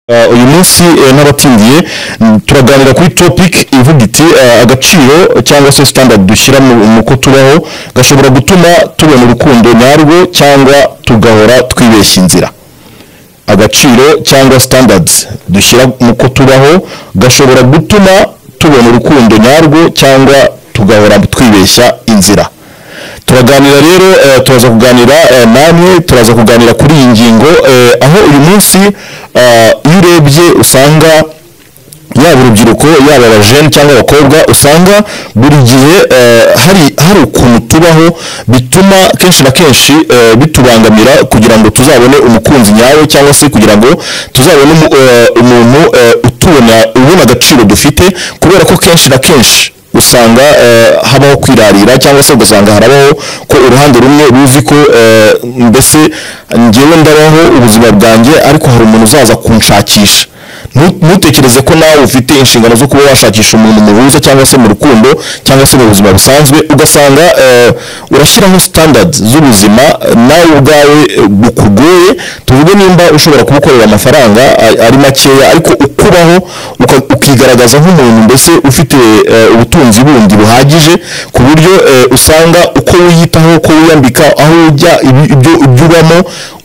Uh, uyu munsi eh, n'abatsindiye mm, turaganira kuri topic ivuga iti uh, agaciro cyangwa se standard dushyira mu mu ko tubaho gashobora gutuma tubona urukundo nyarwo cyangwa tugahora twibeshya inzira agaciro cyangwa standards dushyira mu ko tubaho gashobora gutuma tubona urukundo nyarwo cyangwa tugahora twibeshya inzira turaganira rero eh, turaza kuganira eh, namwe turaza kuganira kuri iyi ngingo eh, aho uyu munsi eh, iyo urebye usanga yaba urubyiruko yaba abajene cyangwa abakobwa usanga buri gihe eh, hari hari ukuntu tubaho bituma kenshi na kenshi eh, bitubangamira kugira ngo tuzabone umukunzi nyawe cyangwa se kugira ngo tuzabone umu- eh, umuntu eh, utubona ubona agaciro dufite kubera ko kenshi na kenshi usanga eh, habaho kwirarira cyangwa se ugasanga harabaho ko uruhande rumwe ruzi ko eh, mbese ngewe ndabaho ubuzima bwanjye ariko hari umuntu uzaza kunshakisha Ntu- ntutekereze ko nawe ufite inshingano zo kuba washakisha umuntu muhuza cyangwa se mu rukundo cyangwa se mu buzima busanzwe ugasanga eh, urashyiraho standards z'ubuzima eh, nawe ubwawe eh, bukugoye tuvuge nimba ushobora kubukorera amafaranga a- ari makeya ariko ukubaho uka- ukigaragaza nk'umuntu mbese ufite eh, ubutunzi bundi buhagije ku buryo eh, usanga uko wiyitaho uko wiyambika aho ujya ibi- ibyo ibyo ubamo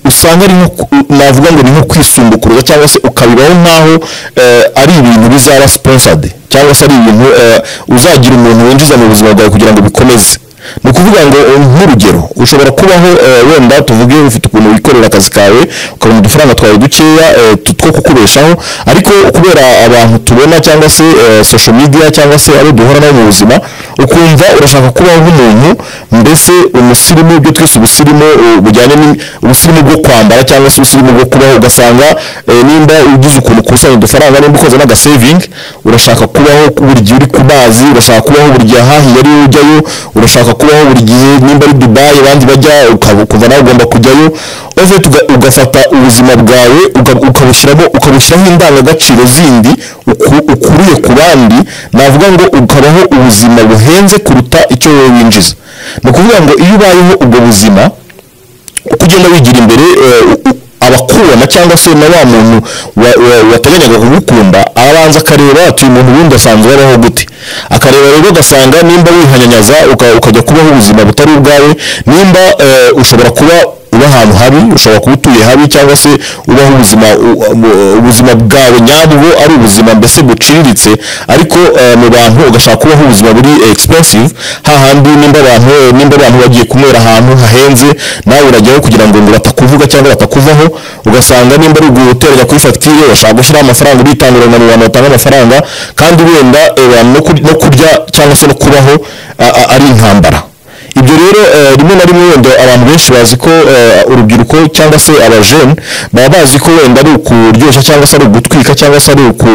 usanga ari nko ku- navuga ngo ni nko kwisumbukuruza cyangwa se ukabibaho nk'aho eh, ari ibintu bizaba sponsored cyangwa se ari ibintu eh, uzagira umuntu winjiza mu buzima bwawe kugira ngo bikomeze ni ukuvuga ngo eh, nk'urugero ushobora kubaho eh, wenda tuvuge ufite ukuntu wikorera akazi kawe ukabona udufaranga twawe dukeya eh, tu- two kukubeshaho ariko kubera abantu tubona cyangwa se eh, social media cyangwa se abo duhura nabo mu buzima ukumva urashaka kubaho nk'umuntu mbese umusirimu ibyo twese ubusirimu eh, bujyanye ni- ubusirimu bwo kwambara cyangwa se ubusirimu bwo kubaho ugasanga eh, nimba ugize ukuntu ukusanya udufaranga nimba ukoze n'agasevingi urashaka kubaho buri gihe uri ku mazi urashaka kubaho buri gihe ahahiye ariyo ujyayo urashaka kubaho buri gihe nimba ari dubayi abandi bajya ukaba- ukumva nawe ugomba kujyayo ove ugafata ubuzima bwawe uga- ukabushyiramo ukabushyiraho indangagaciro zindi uku- ukuriye ku bandi navuga ngo ukabaho ubuzima buhenze kuruta icyo wowe winjiza ni ukuvuga ngo iyo ubayeho ubwo buzima uko ugenda wigira imbere eh, u- u- abakubona cyangwa se na wa muntu wa- wa- wateganyaga kugukunda arabanza akareba ati uyu muntu wundi asanzwe abaho gute akareba rero ugasanga nimba wihanyanyaza uka- ukajya kubaho ubuzima butari ubwawe nimba eh, ushobora kuba uba ahantu habi ushobora kuba utuye habi cyangwa se ubaho ubuzima u- u- ubuzima bwawe nyabwo ari ubuzima mbese buciriritse ariko eh, mu bantu ugashaka kubaho ubuzima buri expensive hahandi nimba abantu nimba abantu bagiye kunywera ahantu hahenze nawe urajyaho kugira ngo ngo batakuvuga cyangwa batakuvaho ugasanga nimba ari guteranya kuri fagitire urashaka gushyiraho amafaranga uritangira ngo ni abantu batanga amafaranga kandi wenda eh, abantu no kur- no kurya cyangwa se no kubaho a- a- ari intambara ibyo rero eh, rimwe na rimwe wenda abantu benshi bazi ko eh, urubyiruko cyangwa se abajene baba bazi ko wenda ari ukuryoshya cyangwa se ari ugutwika cyangwa se ari uku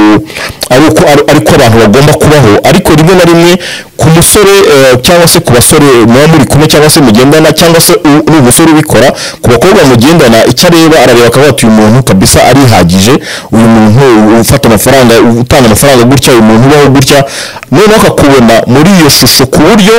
ari uko ari ari ko abantu bagomba kubaho ariko rimwe na rimwe ku musore eh, cyangwa se ku basore muba muri kumwe cyangwa se mugendana cyangwa se u- uri umusore ubikora ku bakobwa mugendana icyo areba arareba akavuga ati uyu muntu kabisa arihagije uyu muntu ufata amafaranga utanga amafaranga gutya uyu muntu ubaho gutya noneho akakubona muri iyo shusho ku buryo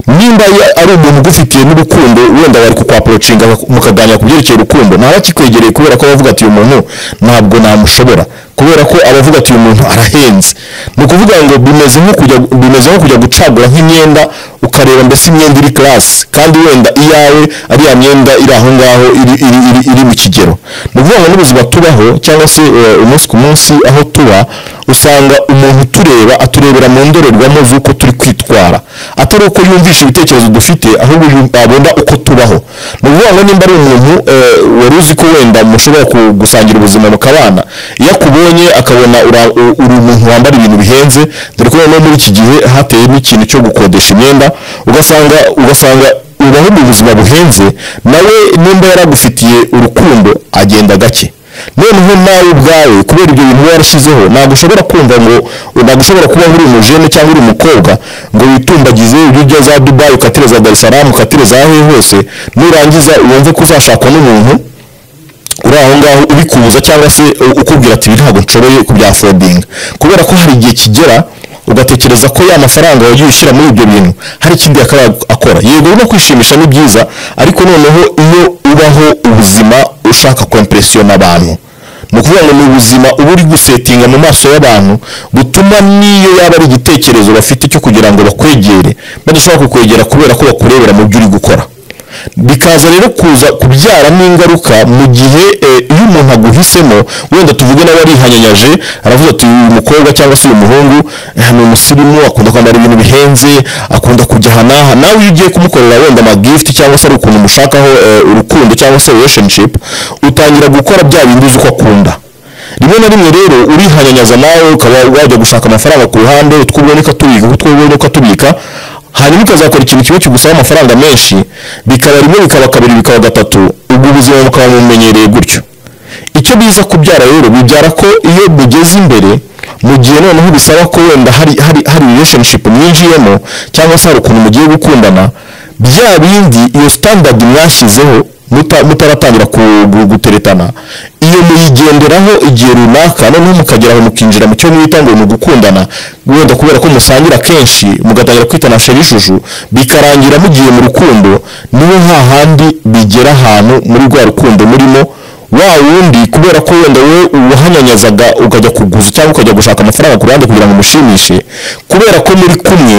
nimba ya- ari umuntu ugufitiye n'urukundo wenda bari kukwaporocinga mukaganira ku byerekeye urukundo ntaba akikwegereye kubera ko abavuga ati uyu muntu ntabwo namushobora kubera ko abavuga ati uyu muntu arahenze ni ukuvuga ngo bimeze nko kujya bimeze nko kujya gucagura nk'imyenda ukareba mbese imyenda iri karasi kandi wenda iyawe ari ya myenda iri aho ngaho iri, iri, iri, iri mu kigero ni ukuvuga ngo n'ubuzima tubaho cyangwa se eh, umunsi ku munsi aho tuba usanga umuntu utureba aturebera mu ndorerwamo z'uko turi kwitwara atari uko yumvisha ibitekerezo dufite ahubwo yum- abona uko tubaho ni ukuvuga ngo nimba ari umuntu eh, wari uzi ko wenda mushobora ku- gusangira ubuzima mukabana iyo akubonye akabona ura- u- uri umuntu wambara ibintu bihenze dore ko noneho muri iki gihe hateye n'ikintu cyo gukodesha imyenda ugasanga ugasanga ubaho mu buzima buhenze nawe nimba yaragufitiye urukundo agenda gake noneho nawe ubwawe kubera ibyo bintu uba warashyizeho ntabwo ushobora kumva ngo ntabwo ushobora kuba uri umujene cyangwa uri umukobwa ngo witumbagize ibyo ujya za dubayi ukatereza darisaramu ukatereza aho ariho hose nurangiza wumve ko uzashakwa n'umuntu uri aho ngaho ubikubuza cyangwa se u- ukubwira ati ibi ntabwo nshoboye kubyafodinga kubera ko hari igihe kigera ugatekereza ko ya mafaranga wagiye ushyira muri ibyo bintu hari ikindi yakabaye akora yego no kwishimisha ni byiza ariko noneho iyo ubaho ubuzima ushaka kompresiyona abantu ni ukuvuga ngo ni ubuzima uba uri gusetinga mu maso y'abantu butuma n'iyo yaba ari igitekerezo bafite cyo kugira ngo bakwegere badashobora kukwegera kubera ko bakurebera mu byo uri gukora bikaza rero kuza kubyara n'ingaruka mu gihe eh, iyo umuntu aguhisemo wenda tuvuge nawe arihanyanyaje aravuga ati uyu mukobwa cyangwa se uyu muhungu eh, ni umusirimu akunda kwambara ibintu bihenze akunda kujya aha n'aha nawe iyo ugiye kumukorera wenda amagift cyangwa se ari ukuntu umushakaho eh, urukundo cyangwa se relationship utangira gukora bya bindi uzi ko akunda rimwe na rimwe rero urihanyanyaza nawe ukaba wajya gushaka amafaranga ku ruhande utwo ubonye ukatubika utwo ubonye ukatubika hanyuma ukazakora ikintu kimwe kigusaba amafaranga menshi bikaba rimwe bikaba kabiri bikaba gatatu ubwo ubuzima bukaba bumenyereye gutyo icyo biza kubyara rero bibyara ko iyo bugeze imbere mu gihe noneho bisaba ko wenda hari hari hari relationship mwinjiyemo cyangwa se hari ukuntu mugiye gukundana bya bindi iyo standard mwashyizeho muta- mutaratangira ku- gu- guteretana iyo muyigenderaho igihe runaka noneho mukageraho mukinjira mu cyo mwita ngo ni ugukundana wenda kubera ko musangira kenshi mugatangira kwitana sheri ijuju bikarangira mugiye mu rukundo niyo hahandi bigera ahantu muri rwa rukundo murimo wa wundi kubera ko wenda wowe uwahanyanyazaga ukajya kuguza cyangwa ukajya gushaka amafaranga ku ruhande kugira ngo umushimishe kubera ko muri kumwe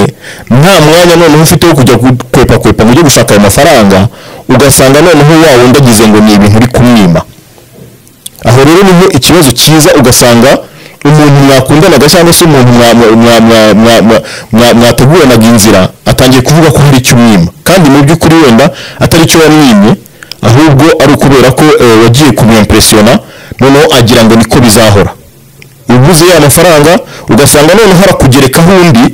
nta mwanya noneho ufite wo kujya kwepa kwepa ngo ujye gushaka ayo mafaranga ugasanga noneho wa wundi agize ngo ni ibintu uri kumwima aho rero niho ikibazo cyiza ugasanga umuntu mwakundanaga cyangwa se umuntu mwa- mwa- mwa- mwa- mwa- mwa- mwa- mwateguranaga inzira atangiye kuvuga ko hari icyo umwima kandi mu by'ukuri wenda atari icyo wamwimye ahubwo ari ukubera ko eh, wagiye kumwimpresiyona noneho agira ngo niko bizahora uguze ya mafaranga ugasanga noneho harakugerekaho undi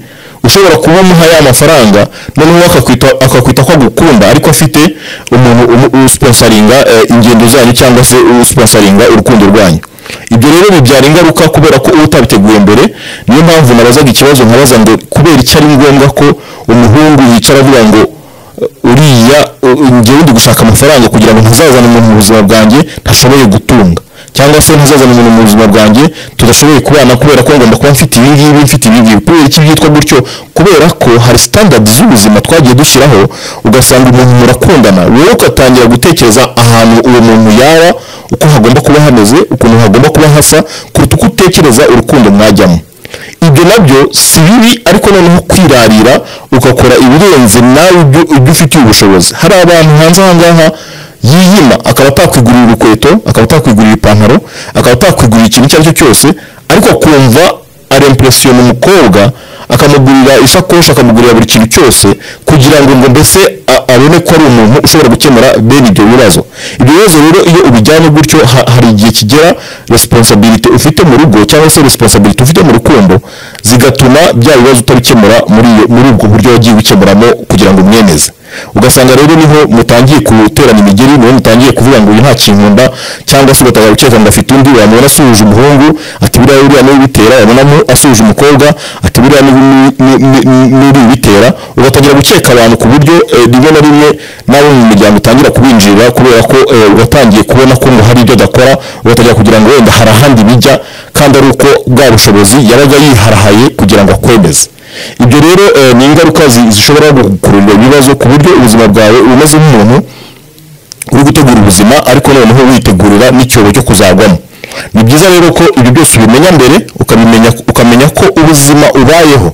ushobora kuba umuha ya mafaranga noneho akakwita akakwita ko agukunda ariko afite umuntu umu- usponsoringa eh, ingendo zanyu cyangwa se usponsoringa urukundo rwanyu ibyo rero bibyara ingaruka kubera ko uba utabiteguye mbere niyo mpamvu nabazaga ikibazo nkabaza ngo kubera icyo ari ngombwa ko umuhungu yicara avuga ngo "Eh, uriya eh, njyewe ndi gushaka amafaranga kugira ngo ntazazane umuntu mu buzima bwanjye ntashoboye gutunga cyangwa se ntazazana umuntu mu buzima bwanjye tudashoboye kubana kubera ko ngomba kuba mfite ibi ngibi mfite ibi ngibi kubera iki byitwa gutyo kubera ko hari standard z'ubuzima twagiye dushyiraho ugasanga umuntu murakundana wowe ugatangira gutekereza ahantu uwo muntu yaba uko hagomba kuba hameze ukuntu hagomba kuba hasa kuruta uko utekereza urukundo mwajyamo ibyo nabyo si bibi ariko noneho kwirarira ugakora ibirenze nawe ibyo ibyo ufitiye ubushobozi hari abantu hanze aha ngaha yiyima akaba atakwigurira urukweto akaba atakwigurira ipantaro akaba atakwigurira ikintu icyo ari cyo cyose ariko akumva arempresiyona umukobwa akamugurira isakoshi akamugurira buri kintu cyose kugira ngo ngo mbese a- abone ko ari umuntu ushobora gukemura bene ibyo bibazo ibyo bibazo rero iyo ubijyanye gutyo ha- hari igihe kigera resiponsabilite ufite mu rugo cyangwa se resiponsabilite ufite mu rukundo zigatuma bya bibazo utabikemura muri iyo- muri ubwo buryo wagiye ubikemuramo kugira ngo umwemeze ugasanga rero niho mutangiye guterana imigeri niho mutangiye kuvuga ngo uyu nta kinkunda cyangwa se ugatangira gukeka ngo afite undi wamubona asuhuje umuhungu ati buriya buriya niwe ubitera wamubona mu- asuhuje umukobwa ati buriya niwe ni- ni- ni- ni- niwe ubitera ugatangira gukeka abantu ku buryo eh, rimwe na rimwe n'abo mu miryango utangira kubinjirira kubera ko eh, watangiye kubona ko ngo hari ibyo adakora ugatangira kugira ngo wenda hari ahandi bijya kandi ari uko bwa bushobozi yabaga yiharahaye kugira ngo akwemeze ibyo rero eh, ni ingaruka zi- zishobora gukurura ibibazo ku buryo ubuzima bwawe umeze nk'umuntu uri gutegura ubuzima ariko noneho witegurira n'icyobo cyo kuzagwamo ni byiza rero ko ibi byose ubimenya mbere ukabimenya ukamenya ko ubuzima ubayeho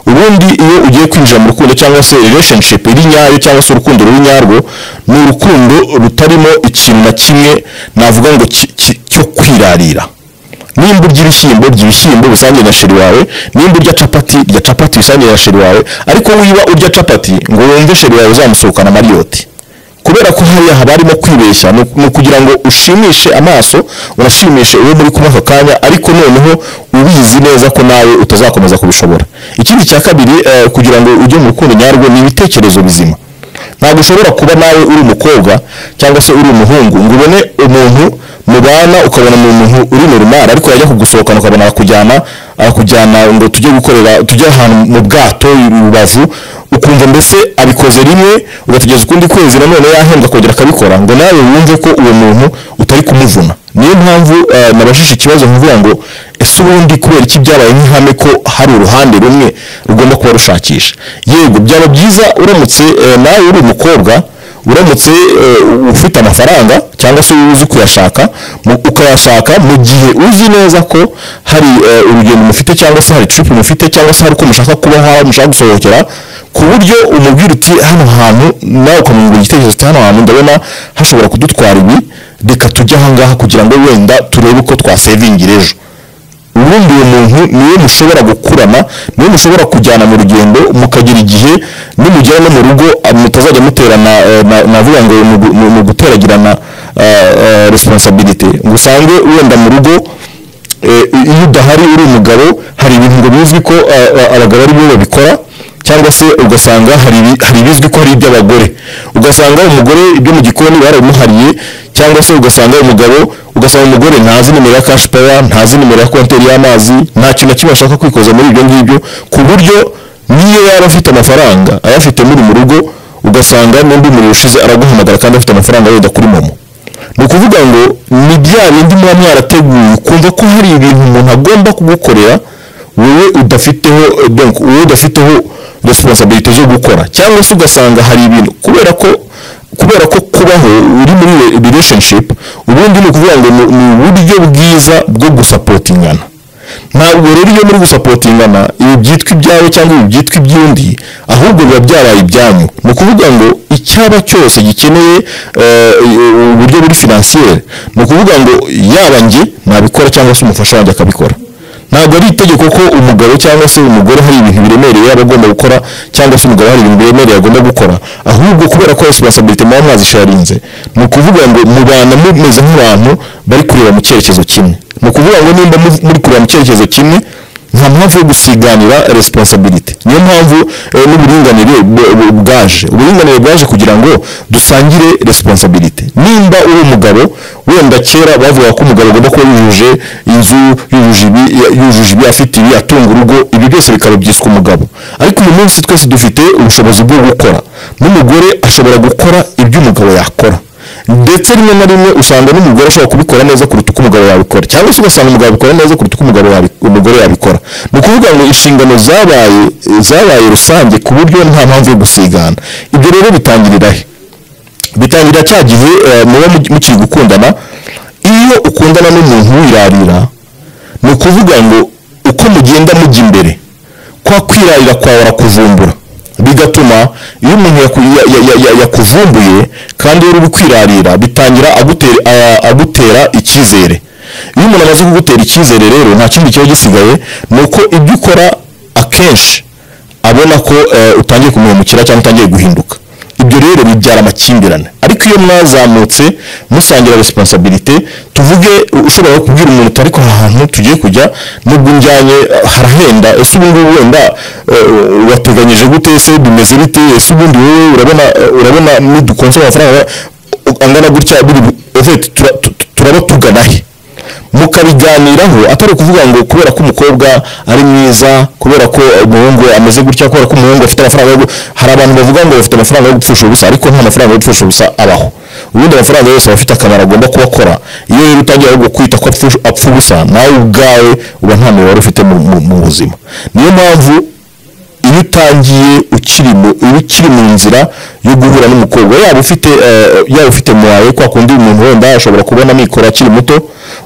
ubundi iyo ugiye kwinjira mu rukundo cyangwa se relationship iri nyayo cyangwa se urukundo ruri nyarwo ni urukundo rutarimo ikintu na kimwe navuga ngo ki- ki- cyo kwirarira nimba urya ibishyimbo urya ibishyimbo bisangiye na sheri wawe nimba urya capati rya capati bisangiye na sheri wawe ariko wiba urya capati ngo wumve sheri wawe uzamusohokana mariyoti kubera ko hariya haba harimo kwibeshya ni ni ukugira ngo ushimishe amaso unashimishe uwo muri kumwe ako kanya ariko noneho ubizi neza ko nawe utazakomeza kubishobora ikindi cya kabiri eh, kugira ngo ujye mu rukundo nyarwo ni ibitekerezo bizima ntabwo ushobora kuba nawe uri umukobwa cyangwa se uri umuhungu ngo ubone umuntu mubana ukabona ni umuntu uri mu rumara ariko yajya kugusohokana ukabona akujyana akujyana ngo tujye gukorera tujye ahantu mu bwato i rubavu ukumva mbese abikoze rimwe ugatugeza ukundi kwezi nanone yahembwa akongera akabikora ngo nawe wumve ko uwo muntu utari kumuvuna niyo mpamvu eh, nabajije ikibazo nkuvuga ngo ese ubundi kubera iki byabaye nk'ihame ko hari uruhande rumwe rugomba kuba rushakisha yego byaba byiza uramutse eh, nawe uri umukobwa uramutse eh, ufite amafaranga cyangwa se uzi kuyashaka mu- ukayashaka mu gihe uzi neza ko hari eh, urugendo mufite cyangwa se hari trip mufite cyangwa se hari uko mushaka kuba hawe mushaka gusohokera ku buryo umubwira uti hano hantu nawe ukamwungura igitekerezo uti hano hantu ndabona hashobora kudutwara ibi reka tujye ahangaha kugira ngo wenda turebe uko twasevingira ejo ubundi uwo muntu niwe mushobora gukurana niwe mushobora kujyana mu rugendo mukagira igihe nimugera no mu rugo ah, mutazajya muterana eh, na- navuga ngo mu gu- mu- mu guteragirana ah, ah, responsibility ngo usange wenda mu rugo eh, iyo udahari uri umugabo hari ibintu ngo bizwi ko ah, ah, abagabo ari bo babikora cyangwa se ugasanga hari ibi- hari ibizwi ko hari iby'abagore ugasanga umugore ibyo mu gikoni barabimuhariye cyangwa se ugasanga umugabo ugasanga umugore ntazi nimero ya cash power ntazi nimero ya konteri y'amazi nta kintu na kimwe ashaka kwikoza muri ibyo ngibyo ku buryo niyo yaba afite amafaranga ayafite muri mu rugo ugasanga n'undi muriro ushize araguhamagara kandi afite amafaranga yenda kuri momo ni ukuvuga ngo ni bya bindi muba mwarateguye ukumva ko hari ibintu umuntu agomba kugukorera wowe udafiteho eh, donc wowe udafiteho responsibility zo gukora cyangwa se ugasanga hari ibintu kubera ko kubera ko kubaho uri muri re- relationship ubundi ni ukuvuga ngo ni- ni uburyo bwiza bwo gusapotingana ntabwo rero iyo muri gusapotingana ibi byitwa ibyawe cyangwa ibi byitwa iby'undi ahubwo biba byabaye ibyanyu ni ukuvuga ngo icyaba cyose gikeneye eh, eh, uburyo buri finansiyeri ni ukuvuga ngo yaba njye nabikora cyangwa se umufasha wanjye akabikora ntabwo ari itegeko ko umugabo cyangwa se umugore hari ibintu biremereye yaba agomba gukora cyangwa se umugabo hari ibintu biremereye agomba gukora ahubwo kubera ko responsibility muba mwazisharinze ni ukuvuga ngo mubana mumeze nk'abantu bari kureba mu cyerekezo kimwe ni ukuvuga ngo nimba mu- muri kureba mu cyerekezo kimwe nta mpamvu yo gusiganira responsibility niyo mpamvu eh, n'uburinganire bu- bu- bwaje uburinganire bwaje kugira ngo dusangire responsibility nimba uri umugabo wenda kera bavuga ko umugabo agomba kuba yujuje inzu yujuje ibi ya- yujuje ibi afite ibi atunga urugo ibi byose bikaba byiswe umugabo ariko uyu munsi twese dufite ubushobozi bwo gukora n'umugore ashobora gukora ibyo umugabo yakora ndetse rimwe na rimwe usanga n'umugore ashobora kubikora neza kuruta uko umugabo yabikora cyangwa se ugasanga umugabo abikora neza kuruta uko umugabo yabi- umugore yabikora ni ukuvuga ngo inshingano zabaye zabaye rusange ku buryo nta mpamvu yo gusigana ibyo rero bitangirira he bitangira cya gihe eh, muba mu- mukiri gukundana iyo ukundana n'umuntu wirarira ni ukuvuga ngo uko mugenda mujya imbere kwa kwirarira kwawe arakuvumbura bigatuma iyo umuntu yaku- ya- ya- ya- ya- yakuvumbuye kandi iyo uri kwirarira bitangira agutera, a- agutera icyizere iyo umuntu amaze kugutera icyizere rero nta kindi kiba gisigaye ni uko ibyo ukora akenshi abona ko eh, utangiye kumuhemukira cyangwa utangiye guhinduka ibyo rero bibyara amakimbirane ariko iyo mwazamutse musangira responsibility tuvuge u- ushobora no kubwira umuntu utari ko ahantu tugiye kujya nubwo unjyanye eh, harahenda ese ubu ngubu wenda eh, wateganyije gute ese bimeze bite ese ubundi wowe urabona eh, urabona nidukonsa amafaranga u- angana gutya biri bu- en fait, tura- tu- tu- turaba tugana he mukabiganiraho atari ukuvuga ngo kubera ko umukobwa ari mwiza kubera ko umuhungu ameze gutya kubera ko umuhungu afite amafaranga yo gu- hari abantu bavuga ngo bafite amafaranga yo gupfusha ubusa ariko nta mafaranga yo gupfusha ubusa abaho ubundi amafaranga yose aba afite akamaro agomba kuba akora iyo rero utangiye ahubwo kwita ko apfusha- apfa ubusa nawe ubwawe uba nta mibare ufite mu- mu- mu buzima niyo mpamvu iyo utangiye ukiri mu iyo ukiri mu nzira yo guhura n'umukobwa yaba ufite eh, yaba ufite muwawe kwa kundi umuntu wenda ashobora kubona amikoro akiri muto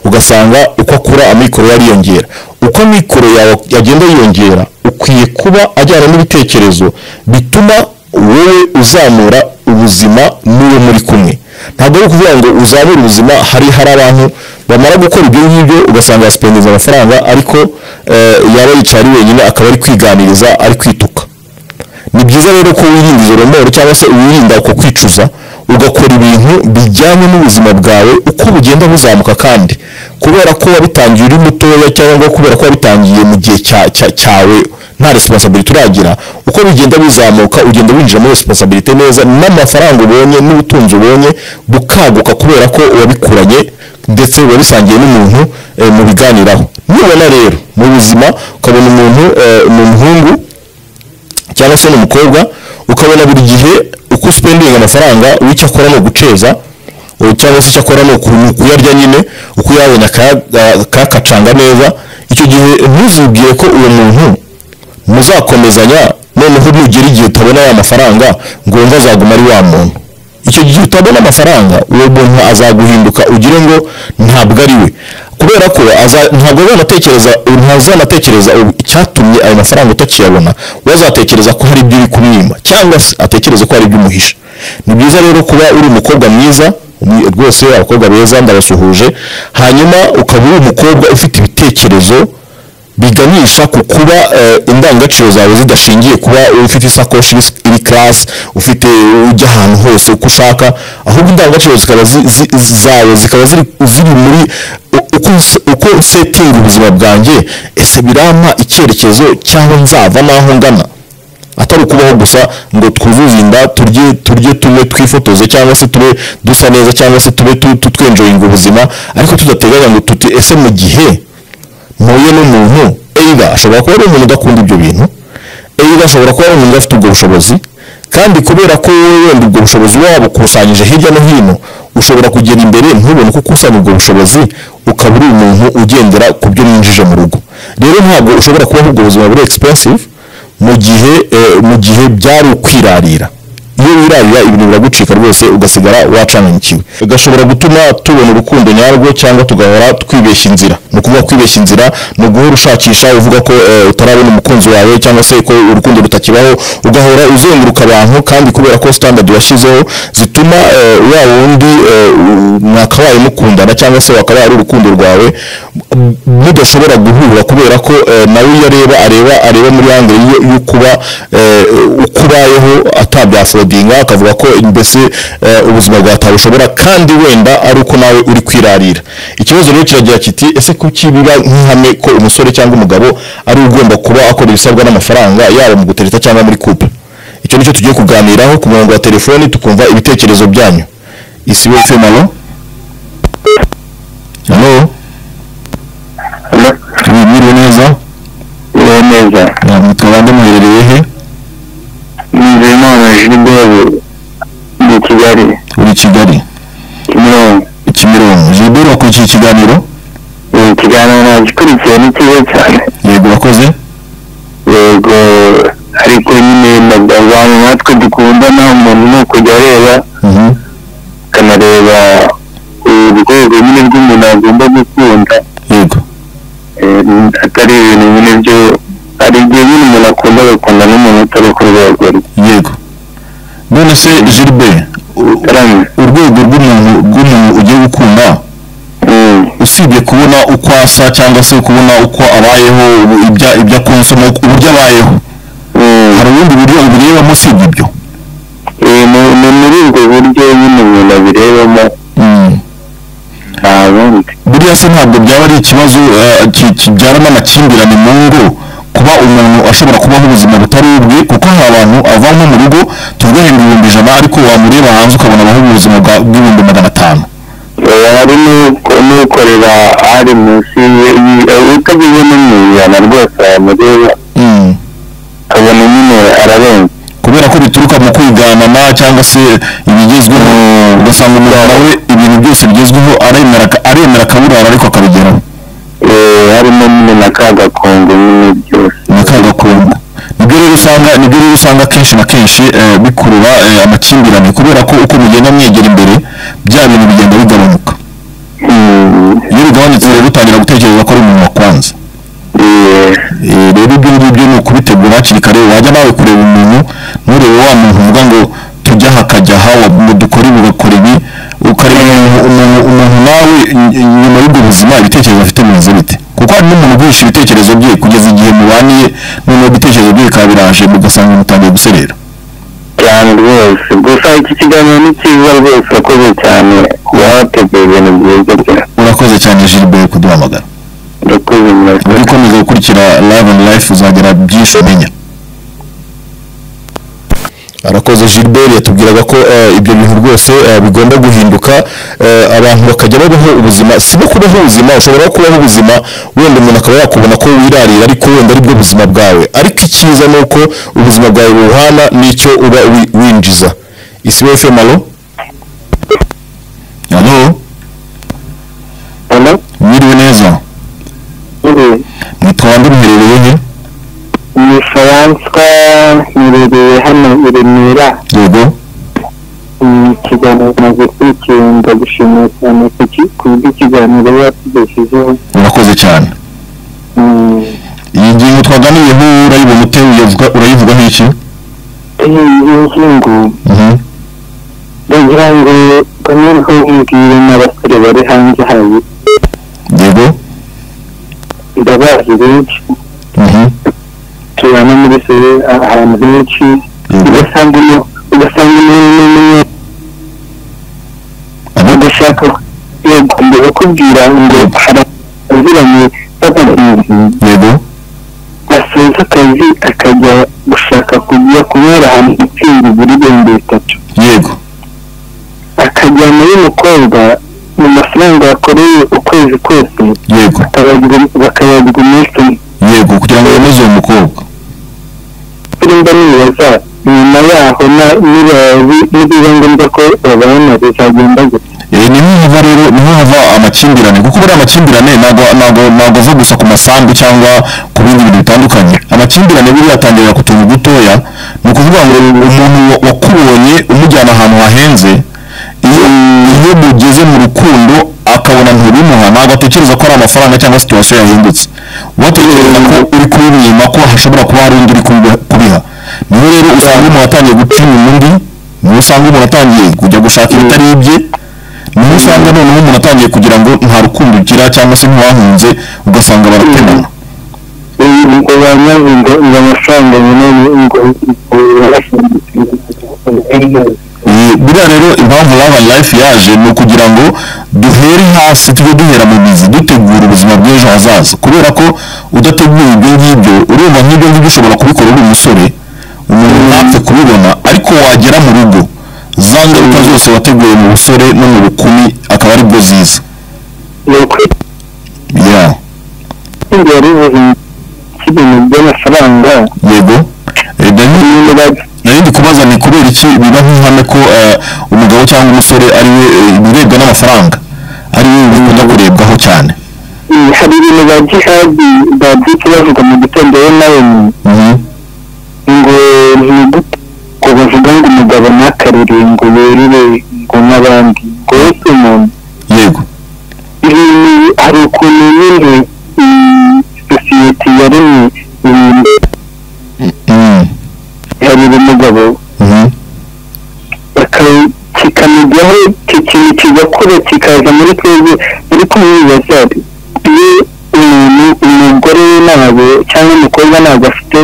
ugasanga uko akura amikoro yariyongera uko amikoro yawe yagenda yiyongera ukwiye kuba ajyana n'ibitekerezo bituma wowe uzamura ubuzima n'uwo muri kumwe ntabwo ari ukuvuga ngo uzamure ubuzima hari hari abantu bamara gukora ibyo ngibyo ugasanga yasipendeza amafaranga ariko eh, yaba yicaye ari wenyine akaba ari kwiganiriza ari kwituka ni byiza rero ko wirinda izo romoro cyangwa se wirinda uko kwicuza ugakora ibintu bijyanye n'ubuzima bwawe uko bugenda buzamuka kandi kubera ko wabitangiye uri mutoya cyangwa kubera ko wabitangiye mu gihe cya- cya- cyawe nta resiponsabiliti uragira uko bigenda bizamuka ugenda winjiramo resiponsabiliti neza n'amafaranga ubonye n'ubutunzi ubonye bukaguka kubera ko wabikuranye ndetse wabisangiye n'umuntu eh, mubiganiraho nibona rero mu buzima ukabona umuntu eh, ni umuhungu cyangwa se n'umukobwa ukabona buri gihe uko usipendinga amafaranga wowe icyo akora ni uguceza wowe cyangwa se icyo akora ni uku- kuyarya nyine uko uyabonye akaya- a- akayakacanga neza icyo gihe ntuzibwire ko uwo muntu muzakomezanya noneho nugera igihe utabona ya mafaranga ngo wumve azaguma ari wa muntu icyo gihe utabona amafaranga uwo muntu azaguhinduka ugire ngo ntabwo ari we kubera ko aza- ntabwo azanatekereza ntazanatekereza ubu icyatumye ayo mafaranga utakiyabona we azatekereza ko hari ibyo uri kumwima cyangwa se atekereze ko hari ibyo umuhisha ni byiza rero kuba uri umukobwa mwiza umu- rwose abakobwa beza ndabasuhuje hanyuma ukaba uri umukobwa ufite ibitekerezo biganisha ku kuba eh, indangagaciro zawe zidashingiye kuba ufite isakoshi iri- iri karasi ufite ujya ahantu hose uko ushaka ahubwo indangagaciro zikaba zi- zi- zawe zikaba ziri ziri muri u- uko nse- uko nsetinga ubuzima bwanjye ese birampa icyerekezo cyangwa nzava n'aho ngana atari ukubaho gusa ngo twuzuze inda turye turye tunywe twifotoze cyangwa se tube dusa neza cyangwa se tube tu- tu- twenjoyinga ubuzima ariko tudateganya ngo tuti ese mu gihe mpuye n'umuntu eyiga ashobora kuba ari umuntu udakunda ibyo bintu eyiga ashobora kuba ari umuntu udafite ubwo bushobozi kandi kubera ko wowe wenda ubwo bushobozi uba wabukusanyije hirya no hino ushobora kugera imbere ntubone uko ukusanya ubwo bushobozi ukaba uri umuntu ugendera ku byo mwinjije mu rugo rero ntabwo ushobora kubaho ubwo buzima buri expensive mu gihe eh, mu gihe byari ukwirarira iyo wirarira ibintu biragucika rwose ugasigara wacanganyikiwe gashobora gutuma tubona urukundo nyarwo cyangwa tugahora twibeshya inzira ni ukuvuga kwibeshya inzira ni uguhora ushakisha uvuga ko eh, utarabona umukunzi wawe cyangwa se ko urukundo rutakibaho ugahora uzenguruka abantu kandi kubera ko standard washyizeho zituma eh, wa wundi eh, u- mwakabaye mukundana cyangwa se wakabaye ari urukundo rwawe m- mudashobora guhura kubera ko eh, nawe iyo areba areba areba muri angere yo- yo kuba eh, uko ubayeho atabyafodinga akavuga ko mbese eh, ubuzima bwawe atabushobora kandi wenda ari uko nawe uri kwirarira ikibazo rero kiragira kiti ese kuki biba nk'ihame ko umusore cyangwa umugabo ari we ugomba kuba akora ibisabwa n'amafaranga yaba mu gutereta cyangwa muri couple icyo nicyo tugiye kuganiraho ku murongo wa telefoni tukumva ibitekerezo byanyu isi we femalo hano mwiriwe neza uwo neza Na mukaba muherereye he nizeyimana jiliberi ni kigali uri i kigali kimironko kimironko jiberi wakurikiye ikiganiro ni ikiganiro nagikurikiye ni cyiza cyane yego wakoze yego ariko nyine abantu natwe dukundana umuntu ni ukujya areba Mhm. akanareba urwego nyine rw'umuntu agomba gukunda yego eh, atari ibintu nyine byo hari igihe nyine umuntu akunda agakunda n'umuntu utari ku rwego rwe yego none se jiliberi u- Ramye. urwego rw'umuntu rw'umuntu ugiye gukunda Mm. usibye kubona uko asa cyangwa se kubona uko abayeho ubu- ibya- ibyo akunze n'uko- uburyo abayeho Mm. hari ubundi buryo ubirebamo usibye ibyo Eh, ni- ni muri ubwo buryo nyine umuntu abirebamo ntabundi buriya se ntabwo byaba ari ikibazo eh, ki- kibyaramo amakimbirane mu ngo kuba umuntu ashobora kubaho ubuzima butari ubwe kuko hari abantu ava nko mu rugo tuvuga ibihumbi ibihumbi ijana ariko wamureba hanze ukabona abaho ubuzima bwa- bw'ibihumbi magana atanu Eh, hari n'uko- n'ukorera hari munsi ye- ye- eh, utagize no mu ijana rwose wamureba ukabona nyine ararenze kubera ko bituruka mu kwiganana cyangwa se ibigezweho ugasanga umuntu nawe ibintu byose bigezweho aremera ka- aremera akaburara ariko akabigeraho Eh, harimo nyine na ka gakungu nyine byose ni akagakungu nibyo rero usanga nibyo rero usanga kenshi na kenshi eh, bikurura eh, amakimbirane kubera ko uko mugenda mwegera imbere bya bintu bigenda bigabanuka Mm, iyo bigabanutse rero utangira gutekereza ko ari umuntu wa kwanza eh, Eh, rero ibyo ngibyo ni ukubitegura hakiri kare wajya nawe kureba umuntu nturebe wa muntu uvuga ngo tujya aha hakajya aha wa- ngo dukore ibi bakora ibi ukareba umuntu- umuntu umuntu nawe ny- nyuma y'ubwo buzima ibitekerezo afite bimeze bite kuko hari n'umuntu uguhisha ibitekerezo bye kugeza igihe mubaniye noneho ibitekerezo bye bikaba biraje mugasanga mutangiye guserera cyane rwose gusa iki kiganiro ni cyiza rwose urakoze cyane kuba wateguye ibintu byiza cyane urakoze cyane Gilbert kuduhamagara urakoze mwese uri ukomeza gukurikira live and life uzagera byinshi umenya arakoze Gilbert yatubwiraga ko eh, ibyo bintu rwose eh, bigomba guhinduka eh, abantu bakajya babaho ubuzima si no kubaho ubuzima ushobora no kubaho ubuzima wenda umuntu akaba yakubona ko wirarira ariko wenda aribwo buzima bwawe ariko icyiza ni uko ubuzima bwawe buhana n'icyo uba wi- winjiza isi we femalo halo Hello? mwiriwe neza Eh, mwitwa bande muherereye he ni faransa nirereye hano i remera yego ikiganiro maze kurikira ndagushimiye cyane ku ki- ku bw'ikiganiro watugejejeho murakoze cyane Mm, iyi ngingo twaganiriyeho urayibona ute Uyavuga- urayivugaho iki iyi ngingo Mhm. ndagira ngo banyuraho mbwire n'abasore bari hanze hayo yego ndabazi benshi Mhm. tubana muri se ahantu henshi yego ugasanga umu- ugasanga umuntu n'umwe Abo- udashaka yagomba kukubwira ngo haraziranye n'abantu yego asoza akazi akajya gushaka kujya kubera ahantu gutsinda ibiri ibihumbi bitatu yego akajyana y'umukobwa mu mafaranga yakoreye ukwezi kose yego akayagira- bakayagura umunsi umwe yego kugira ngo yemeze uwo mukobwa kuri mba nibaza nyuma yaho na- niba bi- nibiba ngombwa ko babana bizagenda gute Eh, ni nk'iyo uva rero niho hava amakimbirane kuko buriya amakimbirane ntabwo ntabwo ntabwo ava gusa ku masambu cyangwa ku bindi bintu bitandukanye amakimbirane buriya atangirira ku tuntu dutoya ni ukuvuga ngo umuntu wa- wakubonye umujyana ahantu hahenze iyo iyo mugeze mu rukundo akabona ntubimuha ntabwo atekereza ko ari amafaranga cyangwa situwasiyo yahindutse uba atekereza ko uri kubimwima ko hashobora kuba hari undi uri kubiha- kubiha niho rero usanga umuntu atangiye gucima undi niho usanga umuntu atangiye kujya gushaka ibitari ibye niho usanga noneho umuntu atangiye kugira ngo nta rukundo ugira cyangwa se ntiwahunze ugasanga baratemana Iyi- ngo banyaze ngo ngo amafaranga nyine ngo ngo barashindutse. Eh, buriya rero impamvu love and life yaje ni ukugira ngo duhere hasi tujye duhera mu mizi dutegura ubuzima bw'ejo hazaza kubera ko udateguye ibyo ngibyo urumva nk'ibyo ngibyo ushobora kubikora uri umusore umuntu ntapfe kubibona ariko wagera mu rugo za ngaruka zose wateguye mu busore no mu bukumi akaba aribwo ziza ni ukwita ya imbere y'ibintu by'amafaranga yego Eh, Daniel, nyine bajya nari ndi kubaza ni kubera iki biba nk'ihame ko eh, umugabo cyangwa umusore ari we eh, ibirebwa n'amafaranga ari we bikunda kurebwaho cyane hari ibintu ba jihadi babyutse bavuga mu gitondo we nawe ni- Mhm. ngo ni gute ngo bavuga ngo umugabo ntakarire ngo yerire ngo n'abandi ngo we si umuntu yego ibi ni- hari ukuntu nyine mm, sosiyete yaremye mm, Mm. iharira umugabo Mhm. baka- kikamujyaho icyo kintu kigakura kikaza muri twebwe ariko mwibaza iyo umuntu umugore we ntabwo cyangwa umukobwa ntabwo afite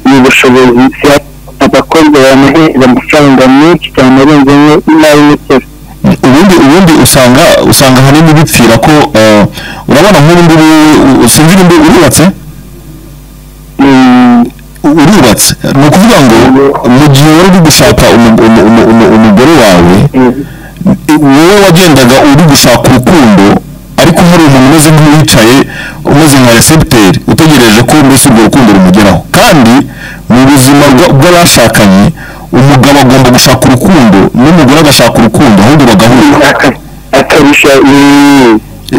ubu bushobozi si- abakobwa bamuhera amafaranga menshi cyane arenze n'ay'umusore ubundi ubundi usanga usanga ahanini bipfira ko eh, urabona nk'ubu ngubu u- sinzi nimba urubatse Mm, urubatse ni ukuvuga ngo mu gihe wari uri gushaka umu- umu- umu- umu- umugore wawe mm, wowe wagendaga uri gushaka urukundo ariko hari umuntu umeze nk'uwicaye umeze nka recepteri utegereje ko mbese urwo rukundo rumugeraho kandi mu buzima bwa- bw'abashakanye umugabo agomba gushaka urukundo n'umugore agashaka urukundo ahubwo bagahura aka- akarusha mm,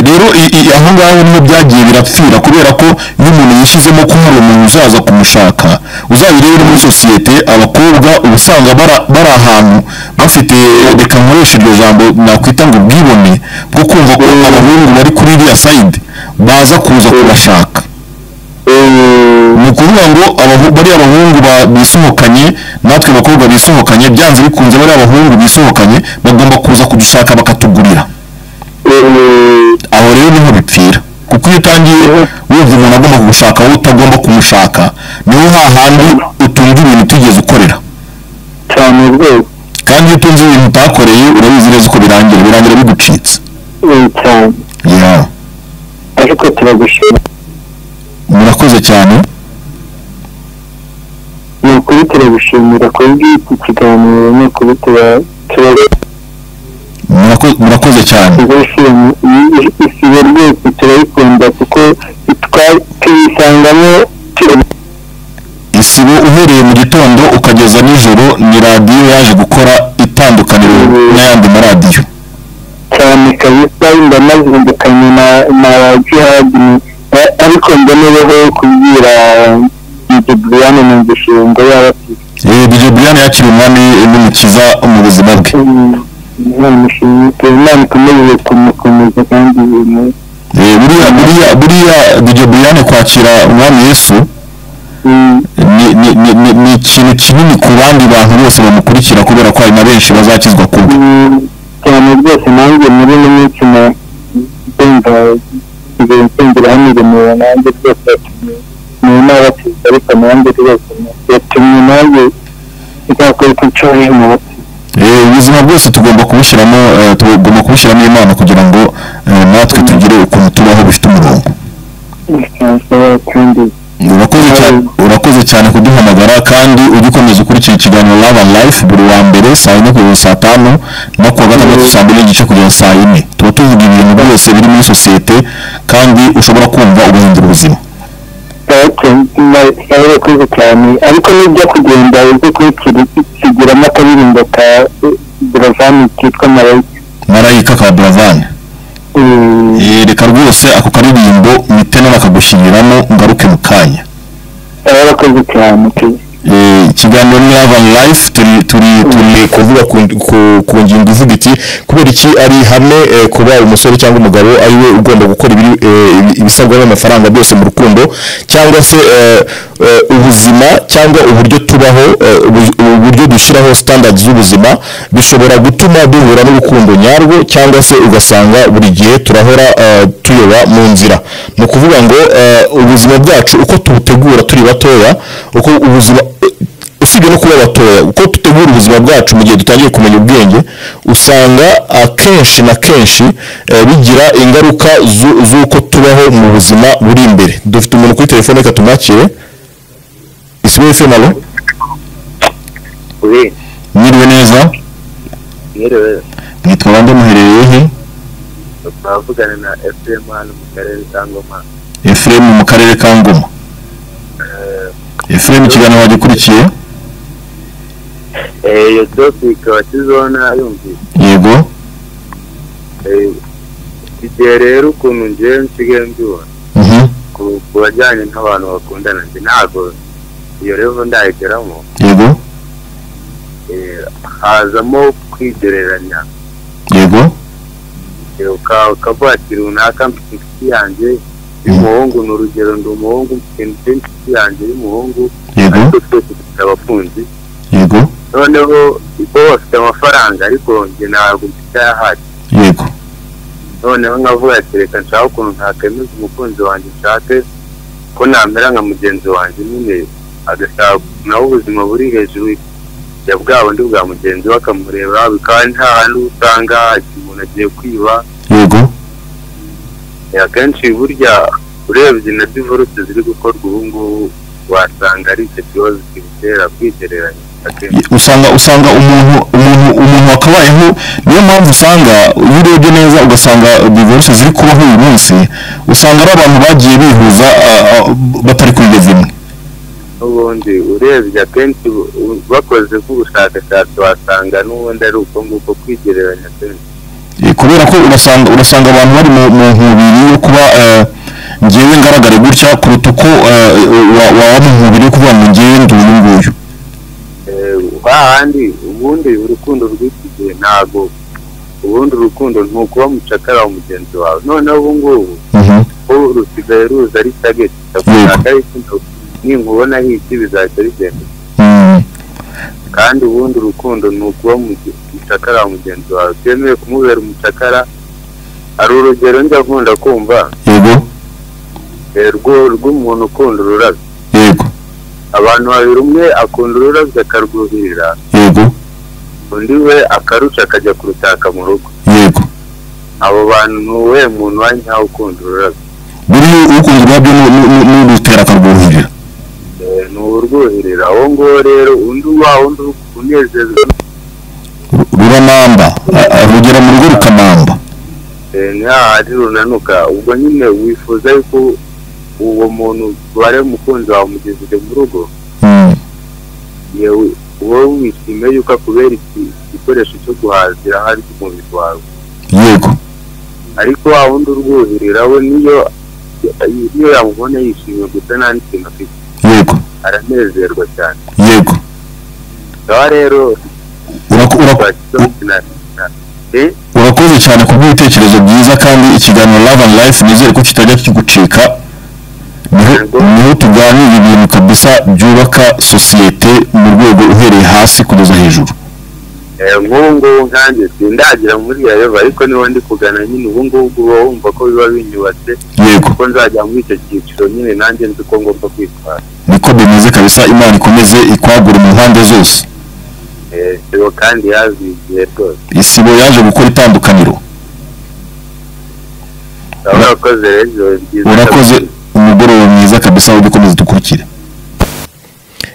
rero i- i- aho ngaho niho byagiye birapfira kubera ko iyo umuntu yishyizemo ko hari umuntu uzaza kumushaka uzabirebe no muri sosiyete abakobwa uba usanga bara- bari ahantu bafite reka nkoresha iryo jambo nakwita ngo ubwibone bwo kumva ko abahungu bari kuri iriya sayidi baza kuza kubashaka mm, ni ukuvuga ngo abahu- bariya bahungu ba- bisohokanye natwe bakobwa bisohokanye byanze bikunze bariya bahungu bisohokanye bagomba kuza kudushaka bakatugurira mm, aho rero niho bipfira kuko iyo utangiye wumva umuntu agomba kugushaka wowe utagomba kumushaka niho hahandi utunga ibintu utigeze ukorera cyane rwose kandi iyo utunze ibintu utakoreye urabizi neza uko birangira birangira bigucitse mm, cyane yeah. ariko turagushima murakoze cyane ni ukuri turagushimira ku bw'iki kiganiro ni ukuri tuba- tuba Murako- murakoze cyane tuzashyiramo isibo rwose turayikunda kuko twa- tuyisangamo tu- isibo uhereye mu gitondo ukageza nijoro ni radiyo yaje gukora itandukaniro n'ayandi maradiyo cyane kabisa mba nazindukanye na na jihadi A- ariko mbonereho kubwira Djibriyane numvise ngo yaba igihe buriyani yakiriye umwami n'umukiza mu buzima bwe namushimye imana ikomeze kumukomeza kandi yemeye Eh, buriya buriya buriya dj buriyani kwakira umwami yesu ni- ni- ni ni- ni ikintu kinini ku bandi bantu bose bamukurikira kubera ko hari na benshi bazakizwa ku bwe cyane rwose nanjye muri ino minsi na ndumva ngiye nsengera hano iremewe nanjye rwose ni n'abatiza ariko nanjye rwose yatumye nanjye nzakora uko nshoboye mu batiza Eh, ubuzima bwose tugomba kubushyiramo eh, tugomba kubushyiramo imana kugira ngo eh, natwe tugire ukuntu tubaho bifite umurongo nshobora kandi urakoze cyane urakoze cyane kuduhamagara kandi ujye ukomeza ukurikira ikiganiro love and life buri wa mbere saa yine kugeza saa tanu no kuwa gatandatu saa mbiri n'igice kugeza saa yine tuba tuvuga ibintu byose biri muri sosiyete kandi ushobora kumva ugahindura ubuzima yarekoze cyane ariko nijya kugenda uze kubikira kigiramo akaririmbo ka buravani kitwa marayika marayika ka buravani Eh, Eh, reka rwose ako karirimbo mitena bakagushyingiriramo ngaruke mu kanya yarakoze cyane pe. Eh, ikiganiro ni love and life turi turi turi kuvuga ku, ku, ku ngingo ivuga iti kubera iki ari ihame eh, kuba umusore cyangwa umugabo ari we ugomba gukora ibiri eh, ibi- ibisabwa n'amafaranga byose mu rukundo cyangwa se eh, eh, ubuzima cyangwa uburyo tubaho eh, ubu- uburyo dushyiraho standards z'ubuzima bishobora gutuma duhura n'urukundo nyarwo cyangwa se ugasanga buri gihe turahora eh, tuyoba mu nzira ni ukuvuga ngo eh, ubuzima bwacu uko tubutegura turi batoya uko ubuzima usibye no kuba batoya uko dutegura ubuzima bwacu mu gihe dutangiye kumenya ubwenge usanga akenshi na kenshi eh, bigira ingaruka zu- z'uko tubaho mu buzima buri imbere dufite umuntu kuri telefone reka tumwakire isibo efemalo Oui, mwiriwe neza yerewe mwitwa bande muherereye he twavugana na FM hano mu karere ka Ngoma efuremu mu karere ka ngoma Eh, efuremu ikiganiro wagikurikiye eh, iyo topic wakizona yumvise yego Eh, igihe rero ukuntu ngewe nsigaye mbibona mhm ku- ku bajyanye n'abantu bakundana njye ntabwo iyo revo ndayigeramo yego Eh, hazamo kwigereranya yego Eh, uka- ukavuga ati runaka mfite inshuti yanjye y'umuhungu ni urugero ndi umuhungu mfite inshuti yanjye y'umuhungu yego ariko twese dufite abakunzi yego noneho bo bafite amafaranga ariko njye ntabwo mfite ahari yego noneho nkavuga ati reka nshaka ukuntu ntakemeza umukunzi wanjye nshake ko namera nka mugenzi wanjye nyine agashaka nawe ubuzima buri hejuru ya bwa bundi bwa mugenzi we akamureba bikaba nta hantu usanga umuntu agiye kwiba yego Eh, akenshi burya urebye na divorce ziri gukorwa ubu ngubu wasanga ari icyo kibazo kibitera kwigereranya akenshi usanga usanga umuntu umuntu umuntu wakabayeho niyo mpamvu usanga iyo urebye neza ugasanga divorce ziri kubaho uyu munsi usanga ari abantu bagiye bihuza ah, ah, batari ku bihe bimwe n'ubundi urebye akenshi u- u- bakoze nk'ubushakashatsi wasanga n'ubundi ari uko nguko kwigereranya kenshi Eh, kubera ko urasanga urasanga abantu bari mu mu nkubiri yo kuba eh, ngewe ngaragare gutya kuruta uko eh, wa- waba mu nkubiri yo kuvuga ngo ngewe ndi uyu nguyu Eh, hahandi ubundi urukundo rw'iki gihe ntabwo ubundi urukundo ni ukuba mucakara wa mugenzi wawe noneho ubu ngubu Mhm. ubu rusigaye ruza ari tageti ndagushaka ariko nda- ninkubona hiki bizahita bigenda Mm. kandi ubundi urukundo ni ukuba muge- mucakara wa mugenzi wawe byemewe kumubera umucakara hari urugero njya nkunda kumva yego Eh, rwo rw'umuntu ukunda ururabyo yego abantu babiri umwe akunda ururabyo akarwuhirira yego undi we akaruca akajya kurutaka mu rugo yego abo bantu nuwe muntu wa nyawe ukunda ururabyo buri ukunze urwabyo n'urutera akarwuhirira Eh, ni urwuhirira uwo nguwo rero undi wa undi unezezwa ruranamba a- a- rugera mu rugo rukanamba eh, ni hahandi runanuka ubwo nyine wifuza yuko uwo muntu bare umukunzi wawe umugezeze mu rugo yewe wowe wishimiye yuko akubera iki- igikoresho cyo guhazira hari ku mubiri wawe yego ariko wa wundi urwuhirira we niyo niyo yamubona yishimye gusa nta n'ikintu afite yego aranezerwa cyane yego ngaho rero Uraku- uraku- Eh, urakoze cyane ku bw'ibitekerezo byiza kandi ikiganiro love and life nizere ko kitajya kigucika Niho- Yego. niho tuganira ibintu kabisa byubaka sosiyete mu rwego uhereye hasi kugeza hejuru eh, nk'ubu ngubu nkanjye sindagera muri yayova ariko niba ndi kugana nyine ubu ngubu uba wumva ko biba binyubatse yego kuko nzajya muri icyo cyiciro nyine nanjye nzi ko ngomba kwitwara niko bimeze kabisa imana ikomeze ikwagura mu mpande zose Eh, sibo kandi yazigiye rwose isibo yaje gukora itandukaniro Aba urakoze rero ijoro ryiza urakoze umugoroba mwiza kabisa wo dukomeze dukurikire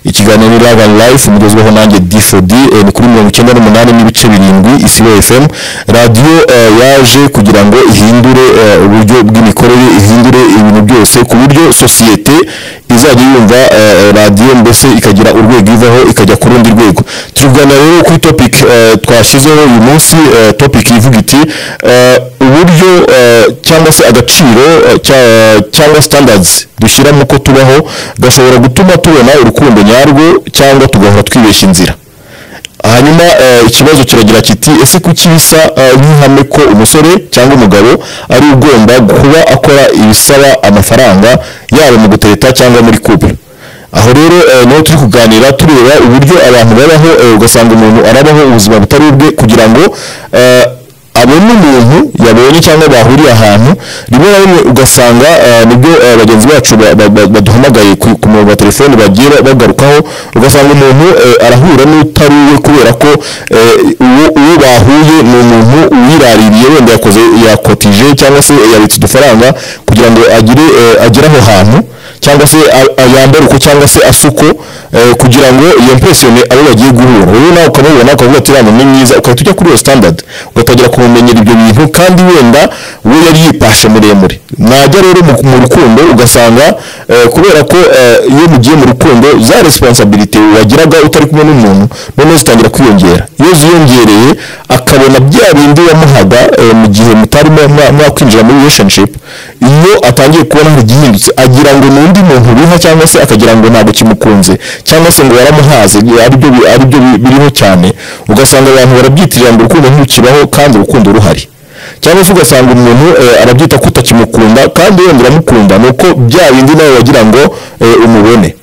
ikiganiro Love and Life mugezweho nanjye D4D eh, ni kuri mirongo icyenda n'umunani n'ibice birindwi isibo FM radiyo eh, yaje kugira ngo ihindure eh, uburyo bw'imikorere ihindure ibintu byose ku buryo sosiyete izajya yumva eh, radiyo mbese ikagira urwego ivaho ikajya ku rundi rwego turi kuganira rero kuri topic eh, twashyizeho uyu munsi eh, topic ivuga iti eh, uburyo eh, cyangwa se agaciro eh, cya- cyangwa standards dushyira mu ko tubaho gashobora gutuma tubona urukundo nyarwo cyangwa tugahora twibeshya inzira hanyuma eh, ikibazo kiragira kiti ese kuki bisa eh, nk'ihame ko umusore cyangwa umugabo ari ugomba kuba akora ibisaba amafaranga yaba mu gutereta cyangwa muri couple aho rero eh, niho turi kuganira tureba uburyo abantu babaho eh, ugasanga umuntu arabaho ubuzima butari ubwe kugira ngo eh, abona umuntu yabonye cyangwa bahuriye ahantu rimwe na rimwe ugasanga eh, nibyo eh, bagenzi bacu ba- ba- ba- baduhamagaye ku ku murongo wa telefoni bagiye ba- bagarukaho ugasanga umuntu eh, arahura n'utari uwe kubera ko eh, uwo uwo bahuye ni umuntu uyiraririye wenda yakoze yakotije cyangwa se yabitse udufaranga kugira ngo agire eh, agere aho hantu cyangwa se a- a- yambare uko cyangwa se asuko eh, kugira ngo yempresiyone abo bagiye guhura wowe nawe ukamubona ukavuga ati uriya muntu ni mwiza ugahita ujya kuri iyo standard ugatangira kumumenyera ibyo bintu kandi wenda we yari yipashe muremure najya rero mu- mu rukundo ugasanga eh, kubera ko eh, iyo mugiye mu rukundo za responsibility wagiraga utari kumwe n'umuntu noneho zitangira kwiyongera iyo ziyongereye akabona bya bindi wamuhaga eh, mu gihe mutarimo mwa- mwakwinjira muri relationship iyo atangiye kubona hari igihindutse agira ngo ni undi muntu biha cyangwa se akagira ngo ntabwo kimukunze cyangwa se ngo yaramuhaze aribyo bi- aribyo bi- biriho cyane ugasanga abantu barabyitirira ngo urukundo ntirukibaho kandi urukundo ruhari cyangwa se ugasanga umuntu eh, arabyita ko utakimukunda kandi wenda uramukunda ni uko bya bindi nawe wagira ngo eh, umubone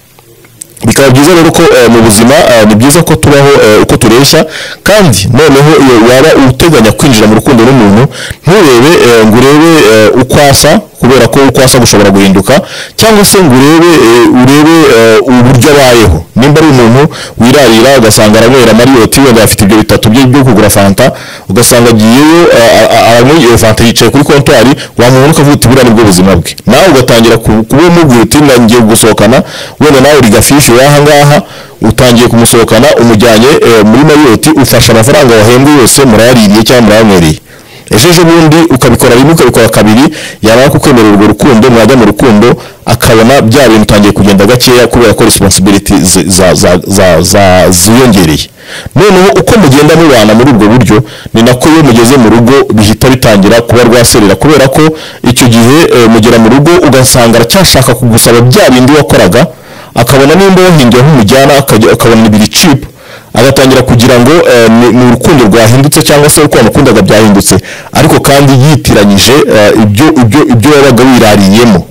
bikaba byiza rero ko eh, mu buzima eh, ni byiza ko tubaho eh, uko tureshya kandi noneho iyo waba uteganya kwinjira mu rukundo n'umuntu nturebe eh, ngo urebe eh, uko asa kubera ko uko asa gushobora guhinduka cyangwa se ngo urebe eh, urebe eh, uburyo abayeho nimba ari umuntu wirarira ugasanga aranywera mariyoti wenda afite ibyo bitatu bye byo kugura fanta ugasanga agiyeyo eh, a- a- aranywa iyo fanta yicaye kuri kontwari wamubona ukavuga uti buriya nibwo buzima bwe nawe ugatangira ku- kuba umubwira uti "Na- ngiye gusohokana wenda nawe uri gafishi w'aha ngaha utangiye kumusohokana umujyanye eh, muri mariyoti ufashe amafaranga wahembwe yose murayaririye cyangwa murayanywereye ejo ejo bundi ukabikora rimwe ukabikora kabiri yamara kukwemerera urwo rukundo mwajya mu rukundo akabona bya bintu utangiye kugenda gakeya kubera ko responsibility zi- za- za- za- za- ziyongereye noneho uko mugenda mubana muri ubwo buryo ni nako iyo mugeze mu rugo bihita bitangira kuba rwaserera kubera ko icyo gihe eh, mugera mu rugo ugasanga aracyashaka kugusaba bya bindi wakoraga akabona nimba wahinduye aho umujyana akajya- akabona ibiri cipu agatangira kugira ngo eh, ni ni urukundo rwahindutse cyangwa se uko wamukundaga byahindutse ariko kandi yitiranyije eh, ibyo ibyo ibyo yabaga wirariyemo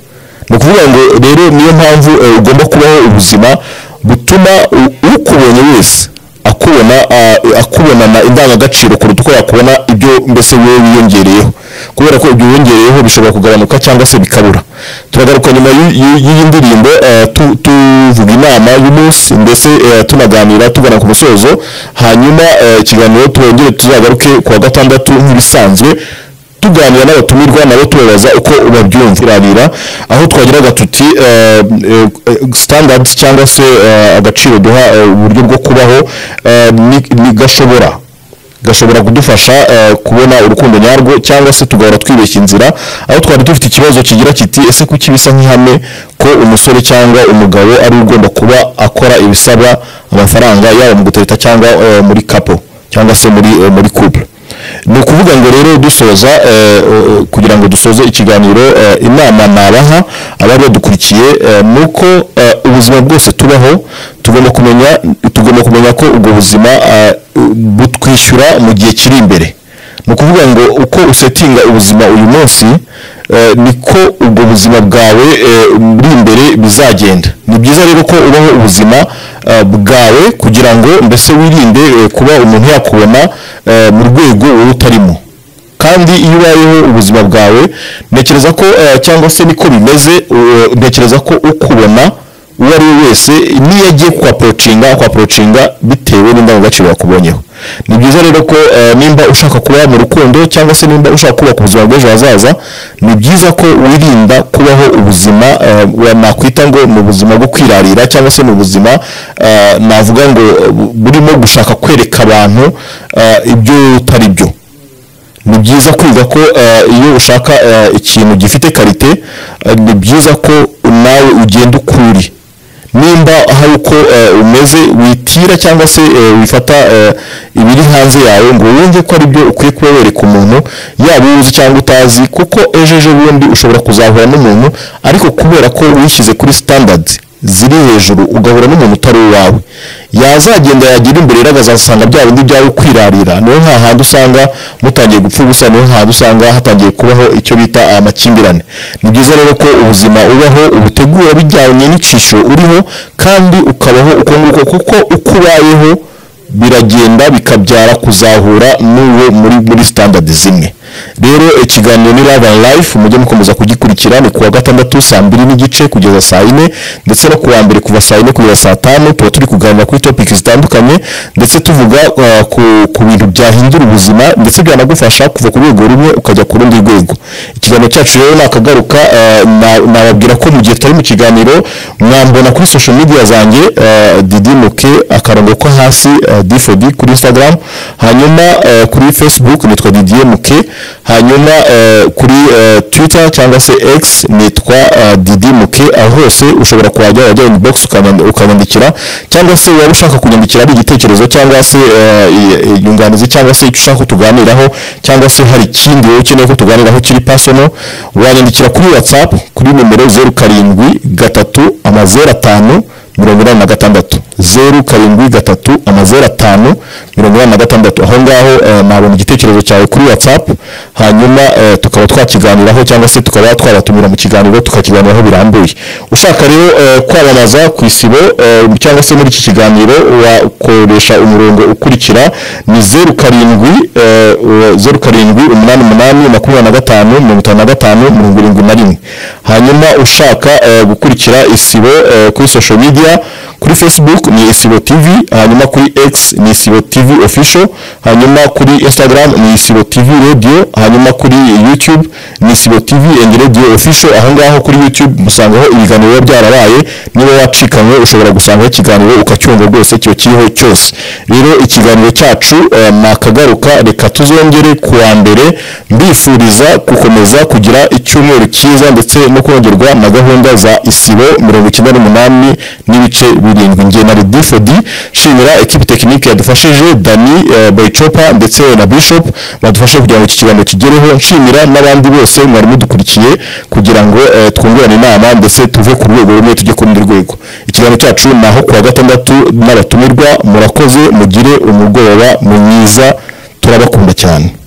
ni ukuvuga ngo rero niyo mpamvu eh, ugomba kubaho ubuzima butuma u- ukubonye wese akubona ah, akubonana indangagaciro kuruta uko yakubona ibyo mbese wowe wiyongereyeho kubera ko ibyo wiyongereyeho bishobora kugabanuka cyangwa se bikabura turagaruka nyuma y'u- y'u- y'iyi ndirimbo eh, tu- tuvuga inama y'umunsi mbese eh, tunaganira tugana ku musozo hanyuma eh, ikiganiro turongere tuzagaruke ku wa gatandatu nk'ibisanzwe tuganira n'abatumirwa nabo tubabaza uko babyumvirarira aho twagiraga tuti eh, eh, standard cyangwa se eh, agaciro duha eh, uburyo bwo kubaho eh, ni- ni gashobora gashobora kudufasha eh, kubona urukundo nyarwo cyangwa se tugahora twibeshya inzira aho twari dufite ikibazo kigira kiti ese kuki bisa nk'ihame ko umusore cyangwa umugabo ari we ugomba kuba akora ibisaba amafaranga yaba mu gutereta cyangwa eh, muri kapo cyangwa se muri eh, muri couple ni ukuvuga ngo rero dusoza eh, eh, kugira ngo dusoze ikiganiro eh, inama nabaha abari badukurikiye eh, ni uko eh, ubu buzima bwose tubaho tugomba kumenya tugomba kumenya ko ubwo buzima ah, butwishyura mu gihe kiri imbere ni ukuvuga ngo uko usetinga ubuzima uyu munsi eh, niko ubwo buzima bwawe eh, buri imbere bizagenda ni byiza rero ko ubaho ubuzima eh, bwawe kugira ngo mbese wirinde eh, kuba umuntu yakubona eh, mu rwego wowe utarimo kandi iyo ubayeho ubuzima bwawe ntekereza ko eh, cyangwa se niko bimeze eh, ntekereza ko ukubona uwo ari we wese niyo agiye kuhaporocinga akuhaporocinga bitewe n'indangagaciro yakubonyeho ni byiza rero ko eh, nimba ushaka kuba mu rukundo cyangwa se nimba ushaka kubaka ubuzima bw'ejo hazaza ni byiza ko wirinda kubaho ubuzima eh, wa- nakwita ngo mu buzima bwo kwirarira cyangwa se mu buzima eh, navuga ngo eh, bu- burimo gushaka kwereka abantu eh, ibyo utari byo ni byiza kwiga ko eh, iyo ushaka eh, ikintu gifite karite eh, ni byiza ko nawe ugenda uko uri nimba hari uko eh, umeze witira cyangwa se eh, wifata eh, ibiri hanze yawe ngo wumve ko ari byo ukwiye kuba wereka umuntu yaba uwo uzi cyangwa utazi kuko ejo ejo bundi ushobora kuzahura n'umuntu ariko kubera ko wishyize kuri standards ziri hejuru ugahura n'umuntu utari uwawe yazagenda yagira imbere rero akazasanga bya bindi byawe kwirarira niyo nta hantu usanga mutangiye gupfa ubusa niyo hantu usanga hatangiye kubaho icyo bita amakimbirane ni byiza rero ko ubuzima ubaho ubutegura bijyanye n'icyisho uriho kandi ukabaho uko nguko kuko uko ubayeho biragenda bikabyara kuzahura n'uwo muri muri standard zimwe rero ikiganiro ni Love and Life mujye mukomeza kugikurikira ni kuwa gatandatu saa mbiri n'igice kugeza saa yine ndetse no kuwa mbere kuva saa yine kugeza saa tanu tuba turi kuganira kuri topic zitandukanye ndetse tuvuga uh, ku, ku bintu byahindura ubuzima ndetse byanagufasha kuva ku rwego rumwe ukajya ku rundi rwego ikiganiro cyacu rero nakagaruka uh, na- nababwira ko mu gihe tutari mu kiganiro mwambona kuri social media zanjye uh, Didi Muke akarongo ko hasi uh, D4D kuri Instagram hanyuma uh, kuri Facebook nitwa Didier Muke hanyuma uh, kuri uh, Twitter cyangwa se X nitwa uh, Didi Muke aho hose ushobora kuhajya wajya inbox ukanyand- ukanyandikira cyangwa se waba ushaka kunyandikira ari igitekerezo cyangwa se uh, i- i- inyunganizi cyangwa se icyo ushaka ko tuganiraho cyangwa se hari ikindi wowe ukeneye ko tuganiraho kiri personal wanyandikira kuri WhatsApp kuri nimero zeru karindwi gatatu amazeru atanu mirongo inani na gatandatu zeru karindwi gatatu amazeru atanu mirongo inani na gatandatu aho ngaho eh, nabona igitekerezo cyawe kuri whatsapp hanyuma eh, tukaba twakiganiraho cyangwa se tukaba twabatumira mu kiganiro tukakiganiraho birambuye ushaka rero eh, kwamamaza ku isibo eh, cyangwa se muri iki kiganiro wakoresha umurongo ukurikira ni zeru karindwi eh, eh, zeru karindwi umunani umunani makumyabiri na gatanu mirongo itanu na gatanu mirongo irindwi na rimwe hanyuma ushaka eh, gukurikira isibo eh, kuri social media kuri facebook ni isibo tv hanyuma kuri x ni isibo tv official hanyuma kuri instagram ni isibo tv radio hanyuma kuri youtube ni isibo tv and radio official aho ngaho kuri youtube musangaho ibiganiro biba byarabaye niba wacikanywe ushobora gusangaho ikiganiro ukacyumva rwose kiba kiriho cyose rero ikiganiro cyacu eh, nakagaruka reka tuzongere ku wa mbere mbifuriza gukomeza kugira icyumweru cyiza ndetse no kongerwa na gahunda za isibo mirongo icyenda n'umunani n'ibice birindwi nge na redi fodi nshimira ekipi tekinike yadufashije dani eh, bayicopa ndetse na bishop badufashe kugira ngo iki kiganiro kigereho nshimira n'abandi bose mwari mudukurikiye kugira ngo eh, twungurane inama ndetse tuve ku rwego rumwe tujye ku rundi rwego ikiganiro cyacu ni aho kuwa gatandatu n'abatumirwa murakoze mugire umugoroba mwiza turabakunda cyane